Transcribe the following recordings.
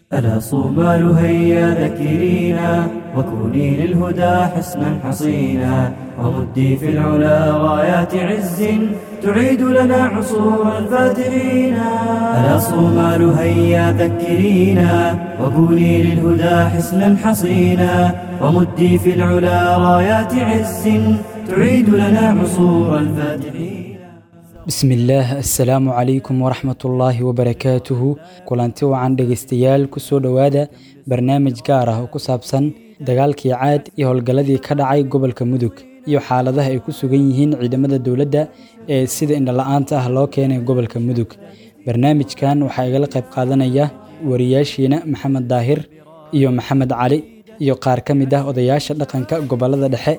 ألا صومال هيا ذكرينا وكوني للهدى حسنا حصينا ومدي في العلا رايات عز تعيد لنا عصور الفاتحين ألا صومال هيا ذكرينا وكوني للهدى حسنا حصينا ومدي في العلا رايات عز تعيد لنا عصور الفاتحين bismi illaah assalaamu calaykum waraxmatullaahi wabarakaatuhu kulanti wacan dhegaystayaal kusoo dhowaada barnaamij gaar ah oo ku saabsan dagaalkii caad iyo howlgalladii ka dhacay gobolka mudug iyo xaaladaha ay ku sugan yihiin ciidamada dowladda ee sida indhala-aanta ah loo keenay gobolka mudug barnaamijkan waxaa igala qayb qaadanaya wariyaashiina maxamed daahir iyo maxamed cali iyo qaar ka mid ah odayaasha dhaqanka gobollada dhexe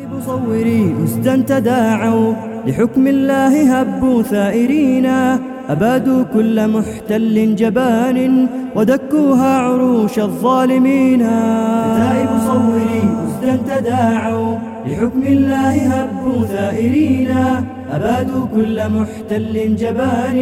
مصوري أسدا تداعوا لحكم الله هبوا ثائرين أبادوا كل محتل جبان ودكوها عروش الظالمين كتائب صوري أسدا تداعوا لحكم الله هبوا ثائرين أبادوا كل محتل جبان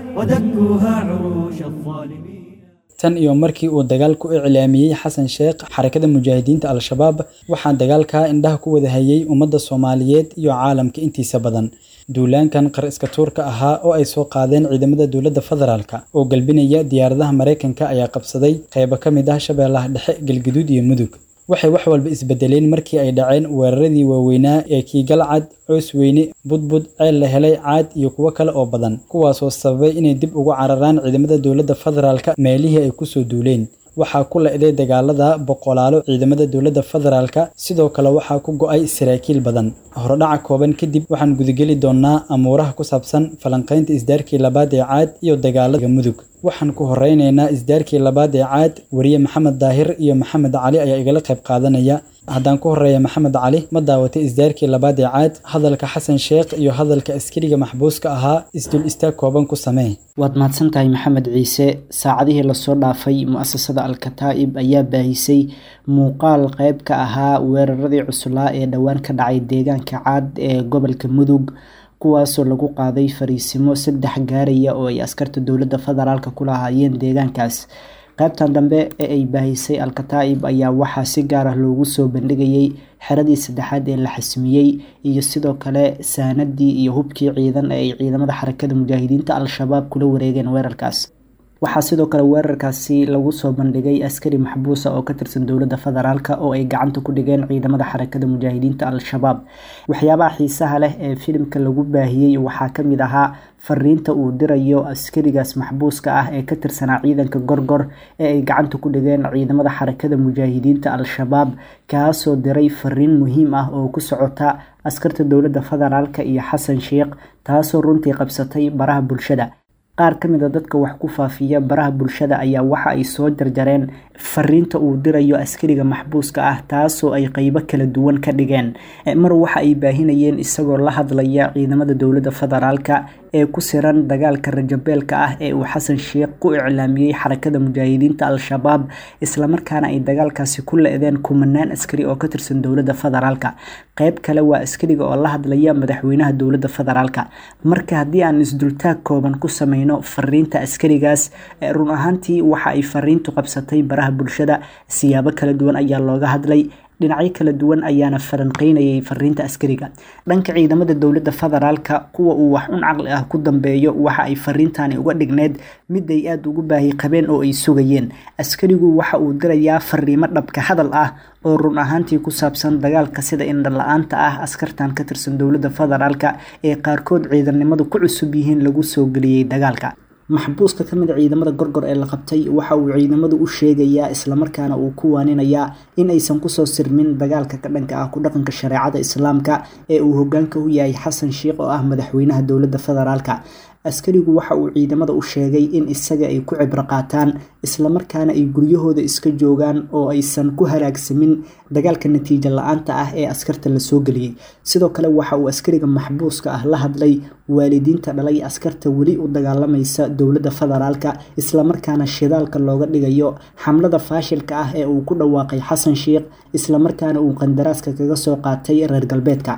ودكوها عروش الظالمين tan iyo markii uu dagaalku iclaamiyey xasan sheekh xarakada mujaahidiinta al-shabaab waxaa dagaalkaa indhaha ku wada hayay ummadda soomaaliyeed iyo caalamka intiisa badan duulaankan qar iska tuurka ahaa oo ay soo qaadeen ciidamada dowladda federaalka oo galbinaya diyaaradaha maraykanka ayaa qabsaday qaybo ka mid ah shabeellaha dhexe galguduud iyo mudug waxay wax walba isbedeleen markii ay dhaceen weeraradii waaweynaa ee kiigalcad coos weyne budbud ceel la helay caad iyo kuwo kale oo badan kuwaasoo sababay inay dib ugu cararaan ciidamada dowladda federaalka meelihii ay kusoo duuleen waxaa ku la-day dagaalada boqolaalo ciidamada dowladda federaalka sidoo kale waxaa ku go-ay saraakiil badan horodhaca kooban kadib waxaan gudageli doonaa amuuraha ku saabsan falanqaynta isdaarkii labaad ee caad iyo dagaalada mudug waxaan ku horeyneynaa isdaarkii labaad ee caad wariye maxamed daahir iyo maxamed cali ayaa igala qayb qaadanaya haddaan ku horeeya maxamed cali ma daawatay isdaarkii labaad ee caad hadalka xasan sheekh iyo hadalka askariga maxbuuska ahaa isdul istaag kooban ku samee waad mahadsan tahay maxamed ciise saacadihii lasoo dhaafay mu-asasada al-kataa'ib ayaa baahisay muuqaal qeyb ka ahaa weeraradii cuslaa ee dhowaan ka dhacay deegaanka caad ee gobolka mudug kuwaasoo lagu qaaday fariisimo saddex gaaraya oo ay askarta dowladda federaalk ku lahaayeen deegaankaas qaybtan dambe ee ay baahisay al-kataa'ib ayaa waxaa si gaar ah loogu soo bandhigayay xeradii saddexaad ee la xasmiyey iyo sidoo kale saanadii iyo hubkii ciidan ee ay ciidamada xarakada mujaahidiinta al-shabaab kula wareegeen weerarkaas waxaa sidoo kale weerarkaasi lagu soo bandhigay askari maxbuusa oo ka tirsan dowladda federaalk oo ay gacanta ku dhigeen ciidamada xarakada mujaahidiinta al-shabaab waxyaabaha xiisaha leh ee filimka lagu baahiyey waxaa kamid ahaa fariinta uu dirayo askarigaas maxbuuska ah ee ka tirsanaa ciidanka gorgor ee ay gacanta ku dhigeen ciidamada xarakada mujaahidiinta al-shabaab kaasoo diray fariin muhiim ah oo ku socota askarta dowladda federaalk iyo xasan sheekh taasoo runtii qabsatay baraha bulshada qaar ka mid a dadka wax ku faafiya baraha bulshada ayaa waxa ay soo jarjareen fariinta uu dirayo askariga maxbuuska ah taasoo ay qeybo kala duwan ka dhigeen mar waxa ay baahinayeen isagoo la hadlaya ciidamada dowladda federaalka ee ku siran dagaalka rajabeelka ah ee uu xasan sheekh ku iclaamiyey xarakada mujaahidiinta al-shabaab islamarkaana ay dagaalkaasi ku le-deen kumanaan askari oo ka tirsan dowladda federaalka qeyb kale waa askariga oo la hadlaya madaxweynaha dowladda federaalka marka haddii aan isdultaag kooban ku sameyno fariinta askarigaas run ahaantii waxa ay fariintu qabsatay baraha bulshada siyaabo kala duwan ayaa looga hadlay dhinacyo kala duwan ayaana falanqeynayay fariinta askariga dhanka ciidamada dowladda federaalka kuwa uu wax un caqli ah ku dambeeyo waxa ay fariintani uga dhigneyd mid ay aada ugu baahi qabeen oo ay sugayeen askarigu waxa uu dirayaa fariimo dhabka hadal ah oo run ahaantii ku saabsan dagaalka sida indhala-aanta ah askartan ka tirsan dowladda federaalka ee qaarkood ciidannimadu ku cusub yihiin lagu soo geliyey dagaalka maxbuuska ka mid a ciidamada gorgor ee la qabtay waxa uu ciidamadu u sheegayaa islamarkaana uu ku waaninayaa in aysan kusoo sirmin dagaalka ka dhanka ah ku dhaqanka shareecada islaamka ee uu hogaanka u yahay xasan sheikh oo ah madaxweynaha dowladda federaalka askarigu waxa uu ciidamada u sheegay in isaga ay ku cibro qaataan islamarkaana ay guryahooda iska joogaan oo aysan ku halaagsamin dagaalka natiijo la-aanta ah ee askarta lasoo geliyey sidoo kale waxa uu askariga maxbuuska ah la hadlay waalidiinta dhalay askarta weli u dagaalamaysa dowladda federaalka islamarkaana shidaalka looga dhigayo xamlada faashilka ah ee uu ku dhawaaqay xasan sheikh islamarkaana uu qandaraaska kaga soo qaatay reer galbeedka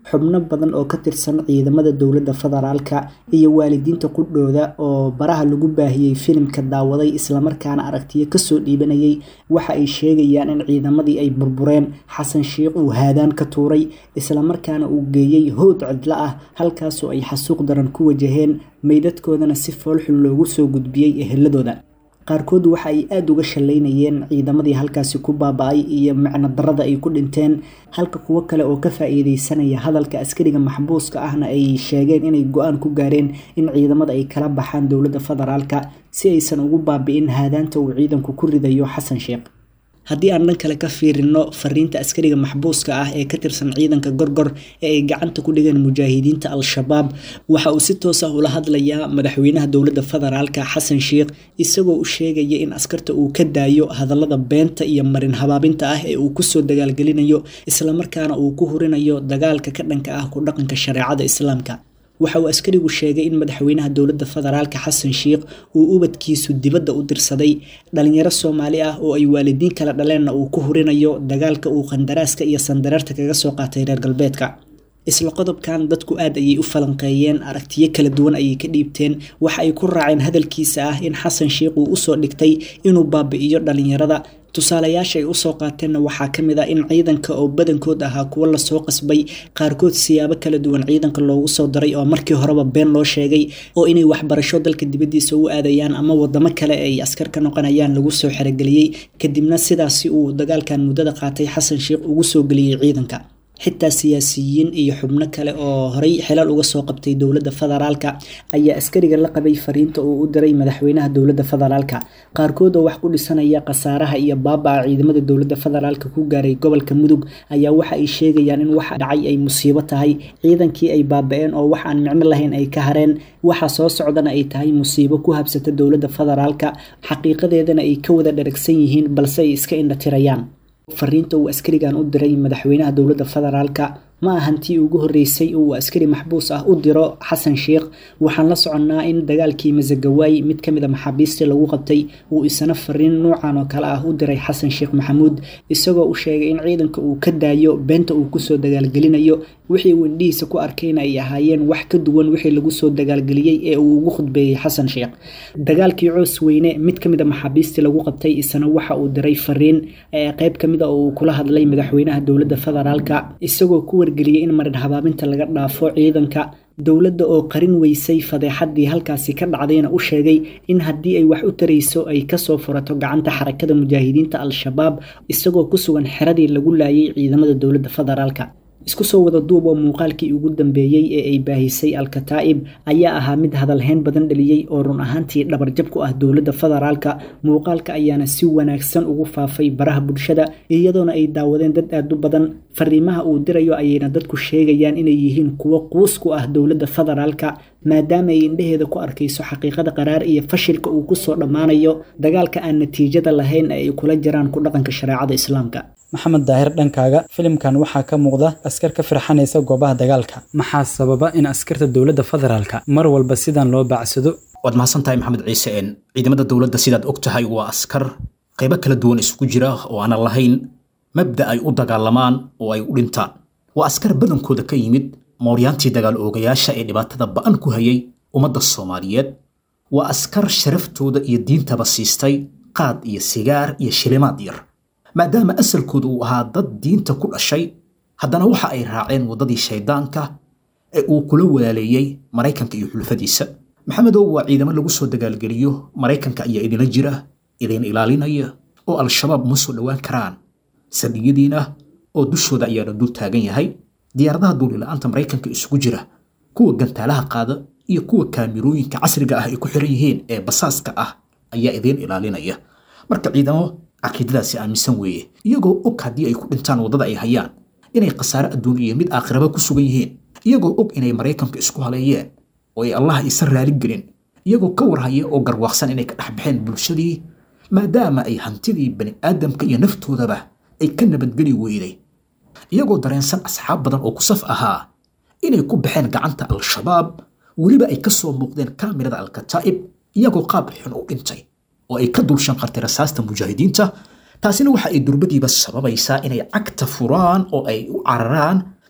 xubno badan oo ka tirsan ciidamada dowladda federaalka iyo waalidiinta qudhooda oo baraha lagu baahiyey filimka daawaday islamarkaana aragtiyo kasoo dhiibanayay waxa ay sheegayaan in ciidamadii ay burbureen xasan sheikh uu haadaan ka tuuray islamarkaana uu geeyey howd cidlo ah halkaasoo ay xasuuq daran ku wajaheen meydadkoodana si foolxun loogu soo gudbiyey eheladooda qaarkood waxa ay aada uga shallaynayeen ciidamadii halkaasi ku baaba-ay iyo macno darada ay ku dhinteen halka kuwo kale oo ka faa-iideysanaya hadalka askariga maxbuuska ahna ay sheegeen inay go-aan ku gaareen in ciidamada ay kala baxaan dowladda federaalka si aysan ugu baabi-in haadaanta uu ciidanku ku ridayo xasan sheekh haddii aan dhan kale ka fiirino fariinta askariga maxbuuska ah ee ka tirsan ciidanka gorgor ee ay gacanta ku dhigeen mujaahidiinta al-shabaab waxa uu si toos ah ula hadlayaa madaxweynaha dowladda federaalka xasan sheikh isagoo u sheegaya in askarta uu ka daayo hadallada beenta iyo marin habaabinta ah ee uu kusoo dagaalgelinayo islamarkaana uu ku hurinayo dagaalka ka dhanka ah ku dhaqanka shareecada islaamka waxa uu askarigu sheegay in madaxweynaha dowladda federaalka xasan sheikh uu ubadkiisu dibadda u dirsaday dhalinyaro soomaali ah oo ay waalidiin kala dhaleenna uu ku hurinayo dagaalka uu qandaraaska iyo sandareerta kaga soo qaatay reer galbeedka isla qodobkan dadku aad ayay u falanqeeyeen aragtiyo kala duwan ayay ka dhiibteen waxa ay ku raaceen hadalkiisa ah in xasan sheikh uu usoo dhigtay inuu baabi-iyo dhalinyarada tusaalayaasha ay usoo qaateenna waxaa ka mid ah in ciidanka oo badankood ahaa kuwo lasoo qasbay qaarkood siyaabo kala duwan ciidanka loogu soo daray oo markii horeba been loo sheegay oo inay waxbarasho dalka dibaddiisa u aadayaan ama wadamo kale ay askar ka noqonayaan lagu soo xerogeliyey kadibna sidaasi uu dagaalkan muddada qaatay xasan sheikh ugu soo geliyey ciidanka xitaa siyaasiyiin iyo xubno kale oo horey xilal uga soo qabtay dowladda federaalka ayaa askariga la qabay fariinta uu u diray madaxweynaha dowladda federaalka qaarkood oo wax ku dhisanaya khasaaraha iyo baaba-a ciidamada dowladda federaalka ku gaaray gobolka mudug ayaa waxa ay sheegayaan in waxa dhacay ay musiibo tahay ciidankii ay baaba-een oo wax aan micno lahayn ay ka hareen waxa soo socdana ay tahay musiibo ku habsata dowladda federaalka xaqiiqadeedana ay ka wada dharagsan yihiin balse ay iska indhatirayaan fariinta uu askarigan u diray madaxweynaha dowladda federaalka ma ahantii ugu horreysay uu askari maxbuus ah u diro xasan sheikh waxaan la soconnaa in dagaalkii masagawaay mid ka mid a maxaabiistii lagu qabtay uu isna fariin nuucan oo kale ah u diray xasan sheekh maxamuud isagoo u sheegay in ciidanka uu ka daayo beenta uu kusoo dagaalgelinayo wixii uu indhihiisa ku arkayna ay ahaayeen wax ka duwan wixii lagu soo dagaalgeliyey ee uu ugu khudbeeyey xasan sheekh dagaalkii coos weyne mid ka mid a maxaabiistii lagu qabtay isna waxa uu diray fariin ee qayb ka mid a oo uu kula hadlay madaxweynaha dowladda federaalka isagoo ku wargeliyey in marin habaabinta laga dhaafo ciidanka dowladda oo qarin weysay fadeexadii halkaasi ka dhacdayna u sheegay in haddii ay wax u tarayso ay kasoo furato gacanta xarakada mujaahidiinta al-shabaab isagoo ku sugan xeradii lagu laayay ciidamada dowladda federaalka isku soo wada duub oo muuqaalkii ugu dambeeyey ee ay baahisay al-kataa'ib ayaa ahaa mid hadalhayn badan dhaliyey oo run ahaantii dhabarjab ku ah dowladda federaalka muuqaalka ayaana si wanaagsan ugu faafay baraha bulshada iyadoona ay daawadeen dad aad u badan fariimaha uu dirayo ayayna dadku sheegayaan inay yihiin kuwo quus ku ah dowladda federaalka maadaama ay indheheeda ku arkayso xaqiiqada qaraar iyo fashilka uu kusoo dhammaanayo dagaalka aan natiijada lahayn ee ay kula jiraan ku dhaqanka shareecada islaamka maxamed daahir dhankaaga filimkan waxaa ka muuqda askar ka firxanaysa goobaha dagaalka maxaa sababa in askarta dowladda federaalka mar walba sidan loo baacsado waad mahadsantahay maxamed ciise een ciidamada dowladda sidaad og tahay waa askar qaybo kala duwan isugu jira oo aanan lahayn mabda ay u dagaalamaan oo ay u dhintaan waa askar badankooda ka yimid mooryaantii dagaal oogayaasha ee dhibaatada ba'an ku hayay ummadda soomaaliyeed waa askar sharaftooda iyo diintaba siistay qaad iyo sigaar iyo shilimaad yar maadaama asalkooda uu ahaa dad diinta ku dhashay haddana waxa ay raaceen waddadii shayddaanka ee uu kula walaaleeyey maraykanka iyo xulfadiisa maxamedow waa ciidamo lagu soo dagaalgeliyo maraykanka ayaa idinla jira idin ilaalinaya oo al-shabaab uma soo dhowaan karaan saldhigyadiina oo dushooda ayaana dul taagan yahay diyaaradaha duulila'aanta maraykanka isugu jira kuwa gantaalaha qaada iyo kuwa kaamirooyinka casriga ah ay ku xiran yihiin ee basaaska ah ayaa idiin ilaalinaya marka ciidamo caqiidadaasi aaminsan weeye iyagoo og haddii ay ku dhintaan waddada ay hayaan inay khasaare adduun iyo mid aakhiraba ku sugan yihiin iyagoo og inay maraykanka isku haleeyeen oo ay allah aysan raaligelin iyagoo ka warhaya oo garwaaqsan inay ka dhex baxeen bulshadii maadaama ay hantidii bani aadamka iyo naftoodaba ay ka nabadgeli weyday iyagoo dareensan asxaab badan oo ku saf ahaa inay ku baxeen gacanta al-shabaab weliba ay ka soo muuqdeen kaamirada al-kataa'ib iyagoo qaab xun u dhintay oo ay ka dulshan qartay rasaasta mujaahidiinta taasina waxa ay durbadiiba sababaysaa inay cagta furaan oo ay u cararaan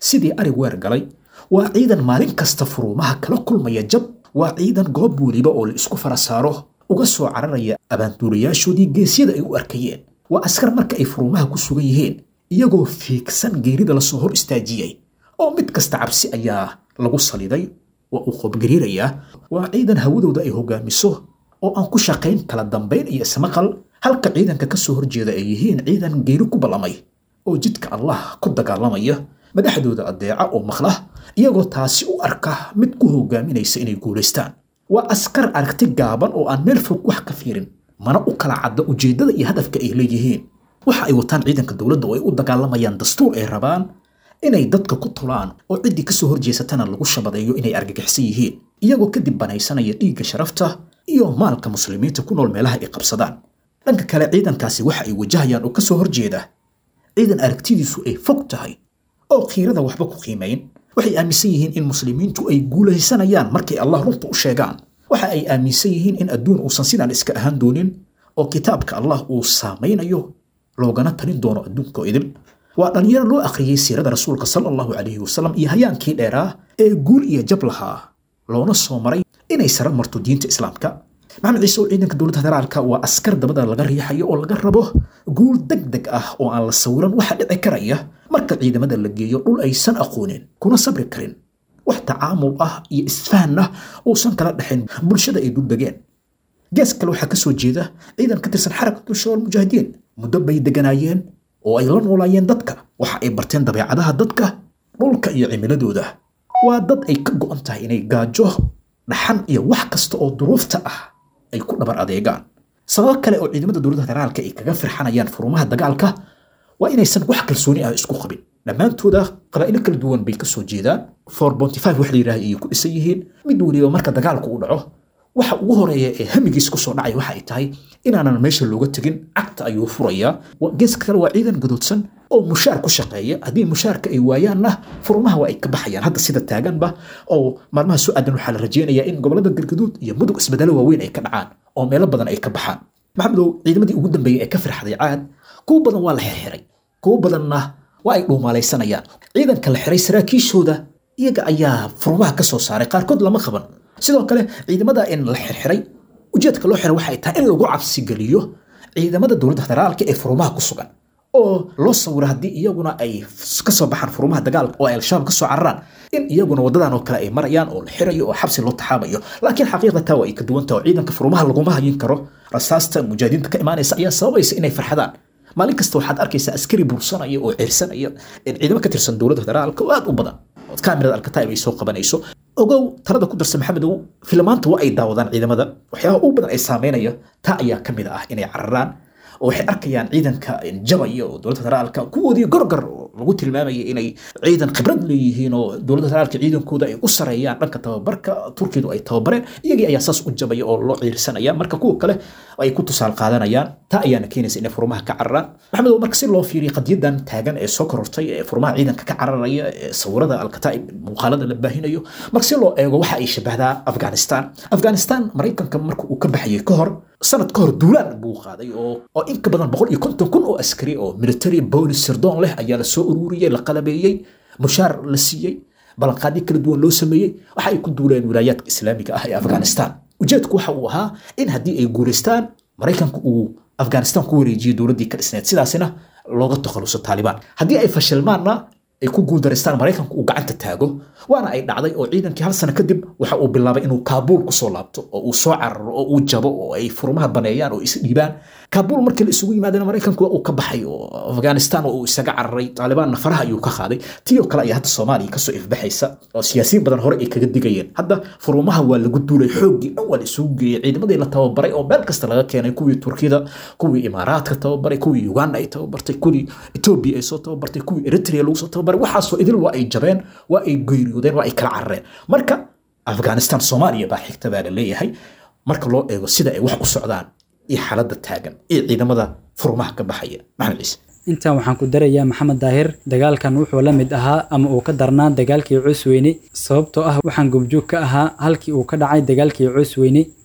sidii arig weer galay waa ciidan maalin kasta furuumaha kala kulmaya jab waa ciidan goob weliba oo la isku fara saaro uga soo cararaya abaanduulayaashoodii geesyada ay u arkayeen waa askar marka ay furuumaha ku sugan yihiin iyagoo fiigsan geerida lasoo hor istaajiyey oo mid kasta cabsi ayaa lagu saliday waa uu qoobgariirayaa waa ciidan hawadooda ay hogaamiso oo aan ku shaqayn kala dambayn iyo ismaqal halka ciidanka ka soo horjeeda ay yihiin ciidan geeri ku ballamay oo jidka allah ku dagaalamaya madaxdooda adeeca oo maqla iyagoo taasi u arka mid ku hogaaminaysa inay guulaystaan waa askar aragti gaaban oo aan meel fog wax ka fiirin mana u kala cadda ujeeddada iyo hadafka ay leeyihiin waxa ay wataan ciidanka dowladda oo ay u dagaalamayaan dastuur ay rabaan inay dadka ku tulaan oo ciddii kasoo horjeesatana lagu shabadeeyo inay argagixsan yihiin iyagoo kadib banaysanaya dhiigga sharafta iyo maalka muslimiinta ku nool meelaha ay qabsadaan dhanka kale ciidankaasi waxa ay wajahayaan oo kasoo horjeeda ciidan aragtidiisu ay fog tahay oo khiirada waxba ku qiimayn waxay aaminsan yihiin in muslimiintu ay guulaysanayaan markay allah runta u sheegaan waxa ay aaminsan yihiin in adduun uusan sidaan iska ahaan doonin oo kitaabka allah uu saamaynayo loogana talin doono adduunko idil waa dhallinyaro loo akhriyey siirada rasuulka sala allahu calayhi wasalam iyo hayaankii dheeraa ee guul iyo jab lahaa loona soo maray inay sara marto diinta islaamka maxamed ciise oo ciidanka dowladda federaalka waa askar dabada laga riixayo oo laga rabo guul deg deg ah oo aan la sawiran waxa dhici karaya marka ciidamada la geeyo dhul aysan aqoonin kuna sabri karin wax tacaamul ah iyo isfahan ah uusan kala dhexin bulshada ay dul degeen gees kale waxaa ka soo jeeda ciidan ka tirsan xarakatul shabaab mujaahidiin muddo bay deganaayeen oo ay la noolaayeen dadka waxa ay barteen dabeecadaha dadka dhulka iyo cimiladooda waa dad ay ka go'an tahay inay gaajo dhaxan iyo wax kasta oo duruufta ah ay ku dhabar adeegaan sababo kale oo ciidamada dowladda federaalka ay kaga firxanayaan furumaha dagaalka waa inaysan wax kalsooni ah isku qabin dhammaantooda qabaa'ilo kala duwan bay ka soo jeedaan for bonty five wax la yidhaha ayay ku dhisan yihiin mid weliba marka dagaalku uu dhaco waxa ugu horeeya ee hamigiis ku soo dhacay waxa ay tahay inaanan meesha looga tegin cagta ayuu furayaa geeska kale waa ciidan gadoodsan oo mushaar ku shaqeeya haddii mushaarka ay waayaanna furumaha waa ay ka baxayaan hadda sida taaganba oo maalmaha soo aadan waxaa la rajeynayaa in gobolada galgaduud iyo mudug isbedelo waaweyn ay ka dhacaan oo meelo badan ay ka baxaan maxamedow ciidamadii ugu dambeeyey ee ka firxday caad kuwo badan waa la xirxiray kuwo badanna waa ay dhuumaalaysanayaan ciidanka la xiray saraakiishooda iyaga ayaa furumaha ka soo saaray qaarkood lama qaban sidoo kale ciidamada in la xirxiray ujeedka loo xiray waxay tahay in lagu cabsigeliyo ciidamada dowladda federaalka ee furumaha ku sugan oo loo sawiro haddii iyaguna ay kasoo baxaan furumaha dagaalka oo ay al-shabaab kasoo cararaan in iyaguna wadadan oo kale ay marayaan oo la xirayo oo xabsi loo taxaamayo laakiin xaqiiqda taa waa ay ka duwan taha oo ciidanka furumaha laguma hayin karo rasaasta mujaahidiinta ka imaanaysa ayaa sababaysa inay farxadaan maalin kasta waxaad arkaysaa askari bursanaya oo ceersanaya ciidamo ka tirsan dowladda federaalka oo aad u badan ood kaamirada alkataib ay soo qabanayso ogow talada ku darsa maxamedow filmaanta waa ay daawadaan ciidamada waxyaabaha ugu badan ay saameynaya taa ayaa ka mid ah inay cararaan oo waxay arkayaan ciidanka jabaya oo dowladda federaalka kuwoodii gorgor oo lagu tilmaamaya inay ciidan khibrad leeyihiin oo dowladda federaalka ciidankooda ay u sareeyaan dhanka tababarka turkidu ay tababareen iyagii ayaa saas u jabaya oo loo ciirsanaya marka kuwa kale ay ku tusaal qaadanayaan taa ayaana keenaysa inay furmaha ka cararaan maxamedow marka si loo fiiriyo qadiyadan taagan ee soo korortay ee furmaha ciidanka ka cararaya ee sawirada alkataa'ib muuqaalada la baahinayo marka si loo eego waxa ay shabahdaa afghanistan afghanistan maraykanka marka uu ka baxayay ka hor sanad ka hor duulaan buu qaaday oo oo in ka badan boqol iyo konton kun oo askari oo military boolis sirdoon leh ayaa la soo ururiyey la qalabeeyey mushaar la siiyey ballanqaadyo kala duwan loo sameeyey waxa ay ku duuleen wilaayaadka islaamiga ah ee afghanistan ujeedku waxa uu ahaa in haddii ay guulaystaan maraykanku uu afghanistan ku wareejiyey dowladdii ka dhisneed sidaasina looga takhaluso taalibaan haddii ay fashilmaanna ay ku guuldareystaan maraykanku uu gacanta taago waana ay dhacday oo ciidankii hal sano kadib waxa uu bilaabay inuu kaabuul kusoo laabto oo uu soo cararo oo uu jabo oo ay furmaha baneeyaan oo isdhiibaan kaabuul markii la isugu yimaadana maraykanku waa uu ka baxay oo afghanistan oo uu isaga cararay taalibaanna faraha ayuu ka qaaday tii oo kale ayaa hadda soomaaliya kasoo ifbaxaysa oo siyaasiyiin badan hore ay kaga digayeen hadda furumaha waa lagu duulay xooggii dhan waa la isugu geeyey ciidamadii la tababaray oo meel kasta laga keenay kuwii turkida kuwii imaaraadka tababaray kuwii uganda ay tababartay kuwii etoobiya ay soo tababartay kuwii eritrea lagu soo tababaray waxaasoo idil waa ay jabeen waa ay geeriyoodeen waa ay kala carareen marka afghanistan soomaaliya baa xigta baa la leeyahay marka loo eego sida ay wax u socdaan iyo xaaladda taagan iyo ciidamada furmaha ka baxaya maxamed ciise intaa waxaan ku darayaa maxamed daahir dagaalkan wuxuu la mid ahaa ama uu ka darnaa dagaalkii cusweyne sababtoo ah waxaan gobjoog ka ahaa halkii uu ka dhacay dagaalkii cusweyne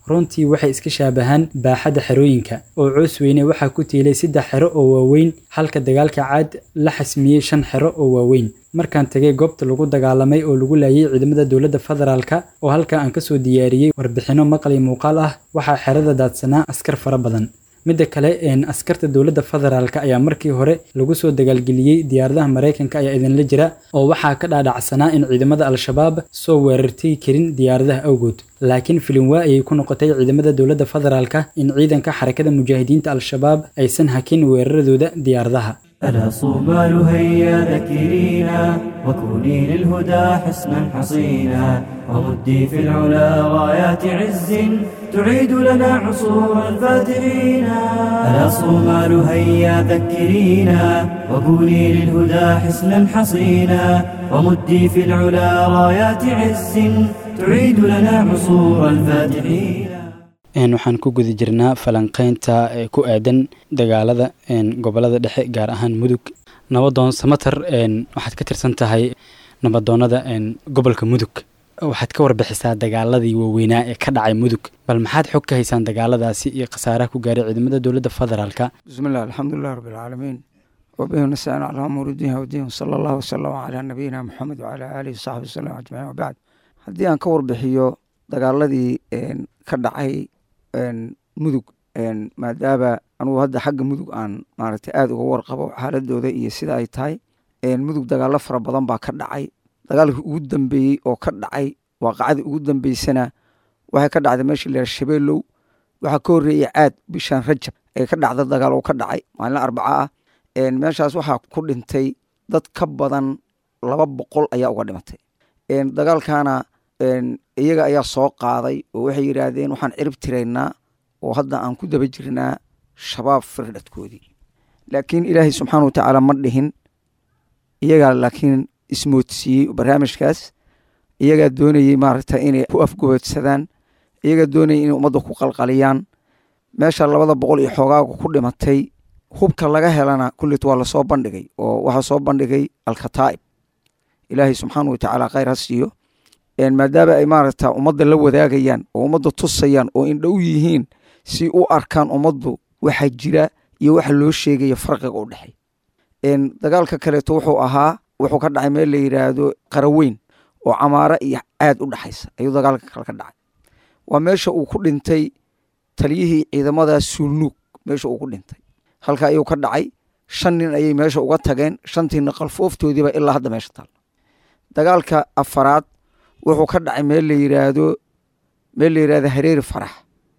runtii waxay iska shaabahaan baaxadda xerooyinka oo coos weyne waxaa ku tiilay saddex xero oo waaweyn halka dagaalka caad la xasmiyey shan xero oo waaweyn markaan tegay goobta lagu dagaalamay oo lagu laayay ciidamada dowladda federaalka oo halka aan kasoo diyaariyey warbixinno maqal iyo muuqaal ah waxaa xerada daadsanaa askar fara badan midda kale askarta dowladda federaalka ayaa markii hore lagu soo dagaalgeliyey diyaaradaha maraykanka ayaa idinla jira oo waxaa ka dhaadhacsanaa in ciidamada al-shabaab soo weerartay karin diyaaradaha awgood laakiin filinwaa ayay ku noqotay ciidamada dowladda federaalka in ciidanka xarakada mujaahidiinta al-shabaab aysan hakin weeraradooda diyaaradaha ألا صومال هيا ذكرينا وكوني للهدى حسنا حصينا ومدي في العلا رايات عز تعيد لنا عصور الفاتحين ألا صومال هيا ذكرينا وكوني للهدى حسنا حصينا ومدي في العلا رايات عز تعيد لنا عصور الفاتحين waxaan ku guda jirnaa falanqeynta ku aadan dagaalada gobolada dhexe gaar ahaan mudug nabadoon samater waxaad ka tirsan tahay nabadoonada gobolka mudug waxaad ka warbixisaa dagaaladii waaweynaa ee ka dhacay mudug bal maxaad xog ka haysaan dagaaladaasi iyo khasaaraha ku gaaray ciidamada dowladda federaalka bismillahi alxamdulilah rabbi alcaalamiin wabihi nastaciin calaa umuuri diin wdiin sala allahu wasalam calaa nabiyina moxamed wacalaa aalihi wasaxbi wasalam ajmaciin wabacd haddii aan ka warbixiyo dagaaladii ka dhacay mudug maadaama anugu hadda xagga mudug aan maaragtay aada uga warqabo xaaladooda iyo sida ay tahay mudug dagaalo fara badan baa ka dhacay dagaalkii ugu dambeeyey oo ka dhacay waaqacadii ugu dambeysana waxay ka dhacday meesha la shabeelow waxaa ka horreeyey caad bishan rajab ee ka dhacda dagaal oo ka dhacay maalin arbaca ah meeshaas waxaa ku dhintay dad ka badan laba boqol ayaa uga dhimatay dagaalkana iyaga ayaa soo qaaday oo waxay yidhaahdeen waxaan cirib tiraynaa oo hadda aan ku daba jirnaa shabaab firdhadkoodii laakiin ilaahay subxaana wa tacaala ma dhihin iyagaa laakiin ismoodsiiyey barnaamijkaas iyagaa doonayey maaragta inay ku afgoboodsadaan iyagaa doonayay inay ummadda ku qalqaliyaan meesha labada boqol iyo xoogaaga ku dhimatay hubka laga helana kullit waa lasoo bandhigay oo waxaa soo bandhigay alkataa'ib ilaahay subxaana wa tacaala khayr ha siiyo maadaama ay maaragta ummadda la wadaagayaan oo ummadda tusayaan oo indhow yihiin si u arkaan ummaddu waxa jira iyo waxa loo sheegaya farqiga u dhexey dagaalka kaleeto wuxuu ahaa wuxuu ka dhacay meel la yidhaahdo qaraweyn oo camaaro iyo caad u dhexaysa ayuu dagaalka kale ka dhacay waa meesha uu ku dhintay taliyihii ciidamada suulnuug meesha uu ku dhintay halka ayuu ka dhacay shan nin ayay meesha uga tageen shantiina qalfooftoodiiba ilaa hadda meesha taal dagaalka afaraad wuxuu ka dhacay meel la yiraahdo meel la yirahdo hareeri farax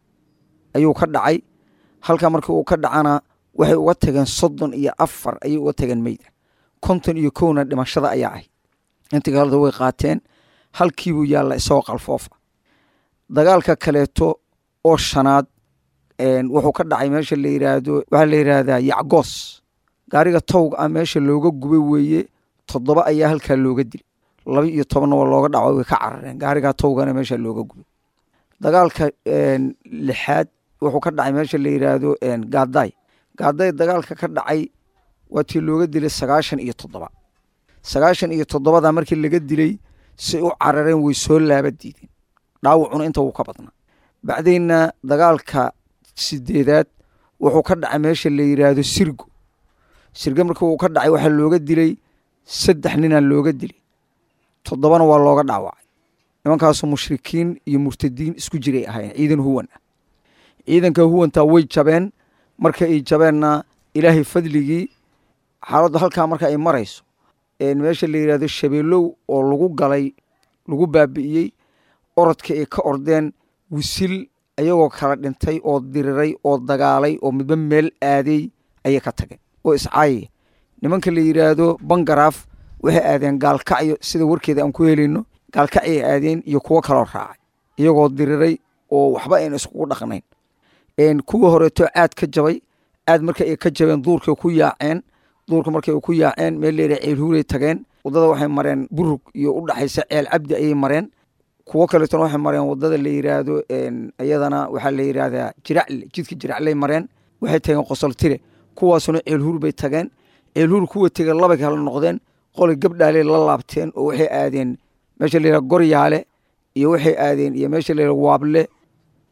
ayuu ka dhacay halka markii uu ka dhacana waxay uga tageen soddon iyo afar ayay uga tageen meyda konton iyo kowna dhimashada ayaa ahayd intii kaleda way qaateen halkiibuu yaalla isagoo qalfoofa dagaalka kaleeto oo shanaad wuxuu ka dhacay meesha la yiraahdo waxaa la yiraahdaa yacgoos gaariga towga ah meesha looga gubay weeye toddoba ayaa halkaa looga dilay laba iyo tobanna waa looga dhaco way ka carareen gaarigaa towgana meesha looga gubay dagaalka lixaad wuxuu ka dhacay meesha la yiraahdo gaadaay gaadaay dagaalka ka dhacay waa tii looga dilay sagaashan iyo toddoba sagaashan iyo toddobada markii laga dilay si u carareen way soo laaba diideen dhaawacuna inta wuu ka badnaa bacdayna dagaalka sideedaad wuxuu ka dhacay meesha la yiraahdo sirgo sirgo markii uu ka dhacay waxaa looga dilay saddex ninaa looga dilay toddobana waa looga dhaawacay nimankaasu mushrikiin iyo murtadiin isku jiray ahaayeen ciidan huwan ah ciidanka huwantaa way jabeen marka ay jabeenna ilaahay fadligii xaaladdu halkaa marka ay marayso meesha la yidhahdo shabeelow oo lagu galay lagu baabi'iyey orodka ay ka ordeen wisil ayagoo kala dhintay oo diriray oo dagaalay oo midba meel aaday ayay ka tageen oo iscaayaya nimanka la yidhaahdo bangaraaf waxay aadeen gaalkacyo sida warkeeda aan ku helayno gaalkacyay aadeen iyo kuwo kaloo raacay iyagoo diriray oo waxba ayna iskugu dhaqnayn kuwa horeeto caad ka jabay caad marka ay ka jabeen duurkay ku yaaceen duurka markay ku yaaceen meel leera ceelhuulay tageen wadada waxay mareen burug iyo u dhaxaysa ceel cabdi ayay mareen kuwo kaleetona waxay mareen wadada la yiraahdo iyadana waxaa la yiraahdaa jiracle jidka jiracley mareen waxay tageen qosoltire kuwaasuna ceelhuur bay tageen ceelhuur kuwa tege labay kala noqdeen qoli gabdhaaley la laabteen oo waxay aadeen meesha la yiraha goryaale iyo waxay aadeen iyo meesha la yiraha waable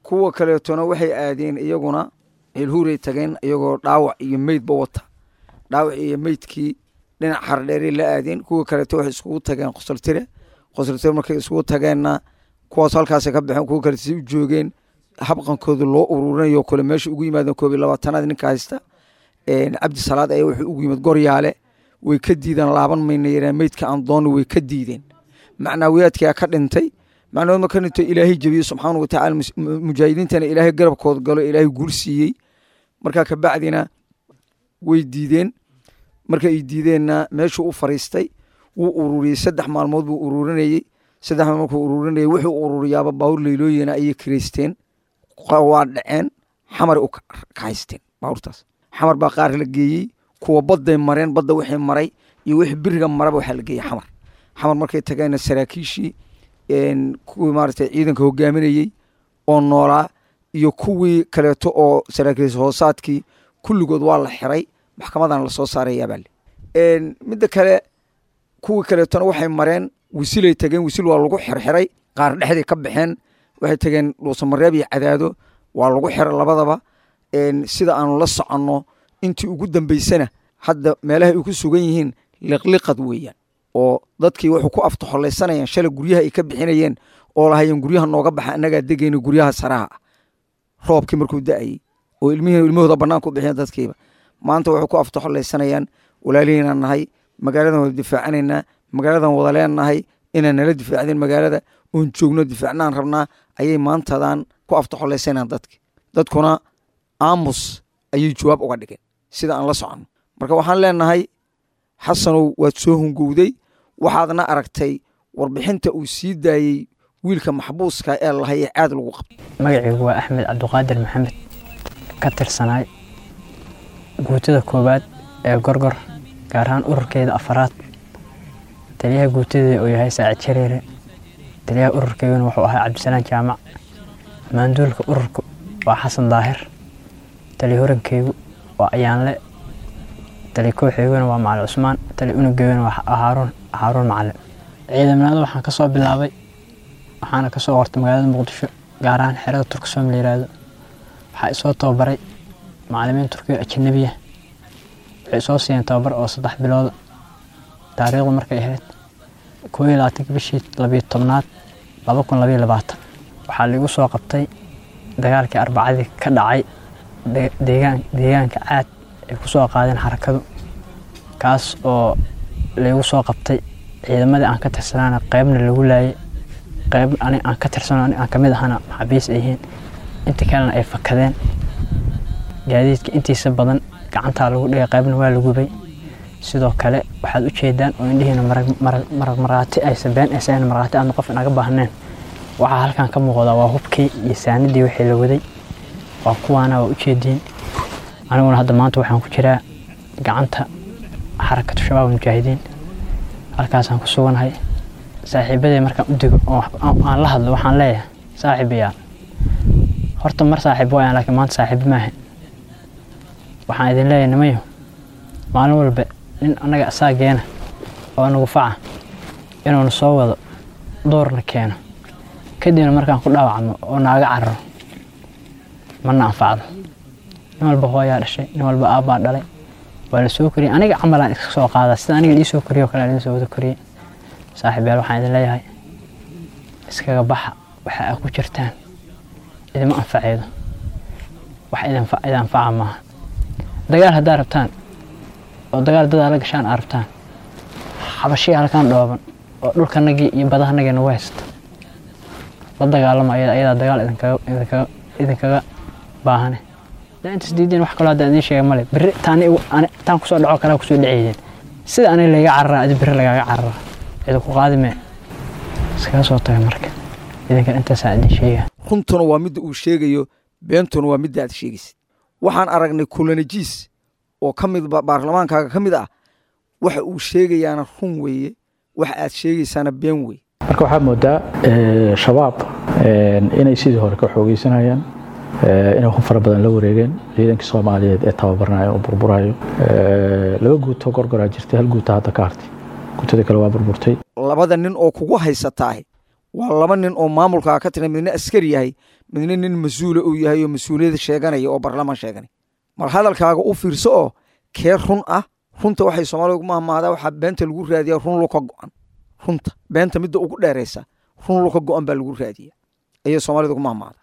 kuwa kaleetona waxay aadeen iyaguna ceelhuuray tageen iyagoo dhaawac iyo meydba wata dhaawac iyo meydkii dhinac xardheeray la aadeen kuwa kaleeto waxay iskugu tageen qosoltire qosoltire markay iskugu tageenna kuwaas halkaasay ka baxeen kuwa kaleeto si u joogeen habqankooda loo ururinayo kale meesha ugu yimaadeen koob iyo labaatanaad ninka haysta cabdi salaad ayaa wuxuu ugu yimid goryaale way ka diideen laaban mayna yareen meydka aan dooni way ka diideen macnaawiyaadkaa ka dhintay macnahood ma ka dhintay ilaahay jebiye subxaana watacaala mujaahidiintana ilaahay garabkood galo ilaahay guul siiyey markaa kabacdina way diideen marka ay diideenna meeshuu u fariistay wuu ururiyey saddex maalmood buu ururinayey saddex maalmood markuu ururinayey wuxuu ururiyaaba baawur leylooyina ayay kireysteen waa dhaceen xamar u kahaysteen baawurtaas xamar baa qaar la geeyey kuwa badday mareen badda wixii maray iyo wixii biriga maraba waxaa la geeyey xamar xamar markay tageenna saraakiishii kuwii maaragtay ciidanka hogaaminayey oo noolaa iyo kuwii kaleeto oo saraakiil hoosaadkii kulligood waa la xiray maxkamadan lasoo saarayaabaa le midda kale kuwii kaleetona waxay mareen wisilay tageen wisil waa lagu xirxiray qaar dhexday ka baxeen waxay tageen dhuusamareeb iyo cadaado waa lagu xiray labadaba sida aanu la soconno intii ugu dambeysana hadda meelaha ay ku sugan yihiin liqliqad weeyaan oo dadkii wuxuu ku aftaxolaysanayaan shalay guryaha ay ka bixinayeen oo lahayeen guryaha nooga baxa annagaa degayna guryaha saraha ah roobkii markuu da-ayey oo ilmihii ilmahooda bannaanka u bixiyeen dadkiiba maanta waxay ku aftaxolaysanayaan walaalihiinaan nahay magaaladan wada difaacanaynaa magaaladan wada leenahay inaan nala difaacdeen magaalada oon joogno difaacnaan rabnaa ayay maantadan ku aftaxolaysanayaan dadki dadkuna aamus ayay jawaab uga dhigeen sida aan la soconno marka waxaan leenahay xasanow waad soo hungowday waxaadna aragtay warbixinta uu sii daayey wiilka maxbuuska ee lahayee caad lagu qabto magacaygu waa axmed cabdiqaadir maxamed ka tirsanaay guutada koowaad ee gorgor gaar ahaan ururkeeda afaraad taliyaha guutadeeda uu yahay saacid jareere taliyaha ururkeyguna wuxuu ahaa cabdisalaan jaamac maanduulka ururka waa xasan daahir tali horankeygu waa ayaanle tali kooxeyguna waa macali cusmaan tali unugeyguna waa haaruun haaruun macalin ciidamnimada waxaan ka soo bilaabay waxaana ka soo qortay magaalada muqdisho gaar ahaan xerada turksom la yiraahdo waxaa isoo tababaray macalimiin turkiya ajanabiya waxay soo siiyeen tababar oo saddex bilooda taariikhdu markay ahayd koo iyo labaatanka bishii labiyo tobnaad laba kun labayo labaatan waxaa laigu soo qabtay dagaalkii arbacadii ka dhacay deegaan deegaanka caad ay ku soo qaadeen xarakadu kaas oo laigu soo qabtay ciidamadii aan ka tirsanaana qeybna lagu laayay qeyb ani aan ka tirsano ani aan kamid ahana maxaabiis ay yihiin inta kalena ay fakadeen gaadiidka intiisa badan gacantaa lagu dhigay qeybna waa la gubay sidoo kale waxaad u jeedaan oo indhihiina marag maraati aysan been aysan maraati aadna qof inaga baahneen waxaa halkan ka muuqdaa waa hubkii iyo saanidii wixii la waday waa kuwaana waa ujeediin aniguna hadda maanta waxaan ku jiraa gacanta xarakatu shabaab mujaahidiin halkaasaan ku suganahay saaxiibaday markaan u digo oo aan la hadlo waxaan leeyahay saaxiibayaal horta mar saaxiib waayaan laakiin maanta saaxiibo maahan waxaan idin leeyahay nimayo maalin walba nin annaga asaageena oo nagu faca inuuna soo wado doorna keeno kadibna markaan ku dhaawacno oo naaga cararo mana anfacdo nin walba hooyaa dhashay nin walba aabbaa dhalay waa la soo koriyey aniga camalaan iska soo qaadaa sida aniga ii soo koriyo o kale idin soo wada koriyey saaxiibayaal waxaan idin leeyahay iskaga baxa waxa aa ku jirtaan idima anfaceydo wax idin anfaca maaha dagaal haddaa rabtaan oo dagaal dadaa la gashaan aa rabtaan xabashiya halkaan dhooban oo dhulkanagii iyo badahanagii nagu haysta la dagaalama ayada ayadaa dagaal idinkaga idinkaga baahane daa intaas diideen wax kaloo hadda idiin sheega male berri taan taan kusoo dhaco kalaa kusoo dhaceydeen sida aniga layga cararaa adi berri lagaaga cararaa idinku qaadi mee iskaga soo taga marka idinkan intaasaa idin sheega runtuna waa midda uu sheegayo beentuna waa midda aad sheegaysid waxaan aragnay kulanajiis oo ka mid baarlamaankaaga ka mid ah waxa uu sheegayaana run weeye waxa aad sheegaysaana been weye marka waxaa moodaa shabaab inay sidii hore ka xoogeysanayaan inay ku fara badan la wareegeen ciidankii soomaaliyeed ee tababarnayo oo burburayo laba guuto gorgoraa jirtay hal guuta hadda ka hartay guutada kale waa burburtay labada nin oo kugu haysataahi waa laba nin oo maamulkaa ka tiran midna askari yahay midna nin mas-uula uu yahay oo mas-uuliyada sheeganaya oo barlamaan sheeganay mar hadalkaaga u fiirso oo kee run ah runta waxay soomaalida ugu mahmaadaa waxaa beenta lagu raadiyaa run luka go-an runta beenta midda ugu dheeraysa run luka go-an baa lagu raadiya ayay soomaalida ugu mahmaada